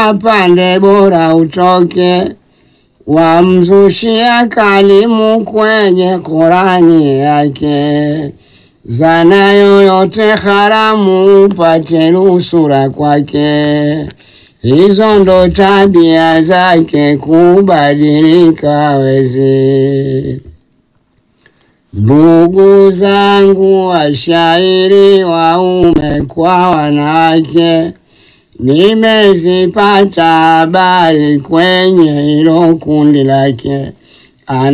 pande bora utoke, wamzushia kalimu kwenye Qurani yake, zana yoyote haramu upate nusura kwake. Hizo ndo tabia zake, kubadilika wezi. Ndugu zangu washairi, waume kwa wanawake, nimezipata habari kwenye hilo kundi lake.